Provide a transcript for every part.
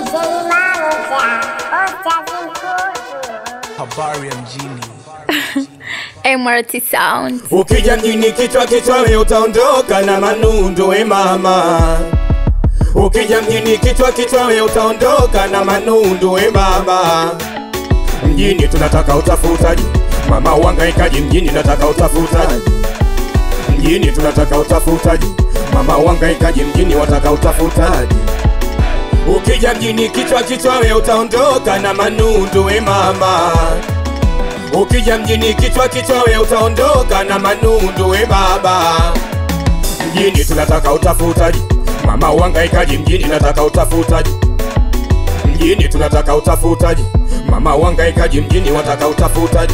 Habari ya mjini. MRT Sound. Ukija mjini kichwa kichwa we utaondoka na manundo we mama. Ukija mjini kichwa kichwa we utaondoka na manundo we mama. Mjini tunataka utafutaji, mama uhangaikaji mjini nataka utafutaji. Mjini tunataka utafutaji, mama uhangaikaji mjini wataka utafutaji. Ukija mjini kichwa kichwa we utaondoka na manundo we mama. Ukija mjini kichwa kichwa we utaondoka na manundu we baba. Mjini tunataka utafutaji, mama uhangaikaji mjini nataka utafutaji. Mjini tunataka utafutaji, mama uhangaikaji mjini wataka utafutaji.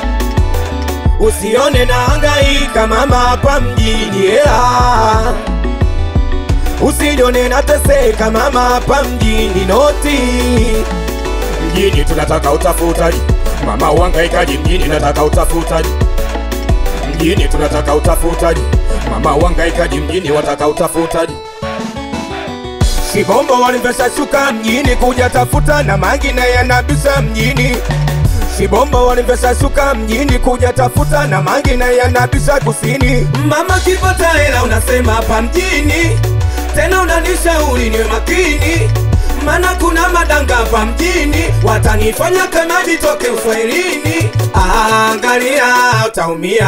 Usione na hangaika mama hapa mjini hela. Usione nateseka mama hapa mjini noti. Mjini tunataka utafutaji, mama uhangaikaji mjini nataka utafutaji. Mjini tunataka utafutaji, mama uhangaikaji mjini wataka utafutaji. Shibombo walimvesha shuka mjini kuja tafuta na mangine yanabisha mjini. Shibombo walimvesha shuka mjini kuja tafuta na mangine yanabisha kusini. Mama kipata hela unasema hapa mjini, tena unanishauri niwe makini mana kuna madanga hapa mjini watanifanya kama vitoke uswahilini. Angalia utaumia,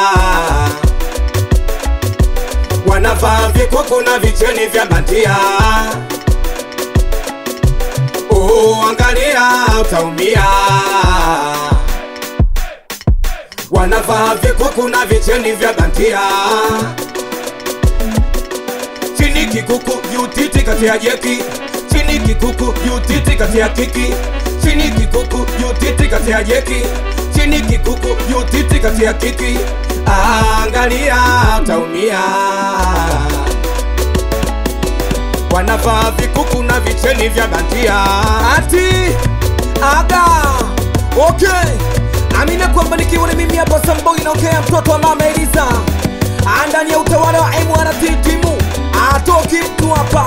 wanavaa vikuku na vicheni vya bandia. Oh, angalia utaumia, wanavaa vikuku na vicheni vya bandia chini kikuku juu titi kati ya jeki chini kikuku juu titi kati ya kiki chini kikuku juu titi kati ya jeki chini kikuku juu titi kati ya kiki angalia utaumia wanavaa vikuku na vicheni vya bandia ati aga okay amina kwamba nikiwa ni mimi hapa samboi naokea mtoto wa mama Eliza ndani ya utawala wa MRT timu atoki mtu hapa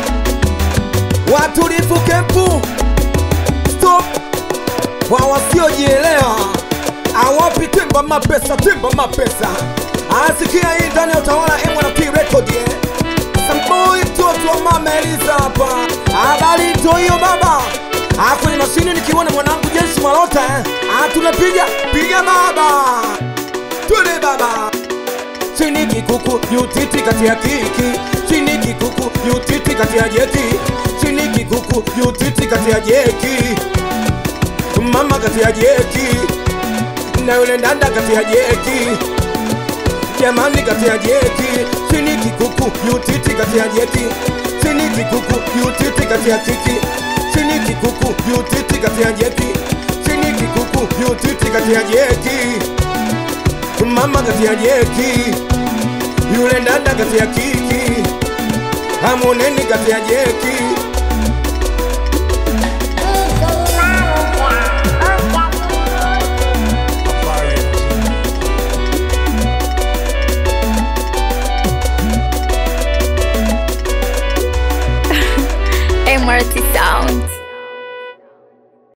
watulivu kempu stop kwa wasiojielewa awapi temba mapesa temba mapesa asikia hii ndani ya utawala wa MRT record eh? Samboi mtoto wa mama Eliza hapa habari ndio hiyo baba Ah, kwenye mashine nikiona mwanangu Jensi Malota eh? Ah, tunapiga piga baba twende baba chini kikuku yutiti kati ya kiki chini kikuku yutiti kati ya jeki chini kikuku yutiti kati ya jeki mama kati ya jeki na yule ndanda kati ya jeki jamani kati ya jeki chini kikuku yutiti kati ya jeki chini kikuku yutiti kati ya kiki chini kikuku yutiti kati ya jeki chini kikuku yutiti kati ya jeki mama kati ya jeki yule dada kati ya kiki hamoneni kati ya jeki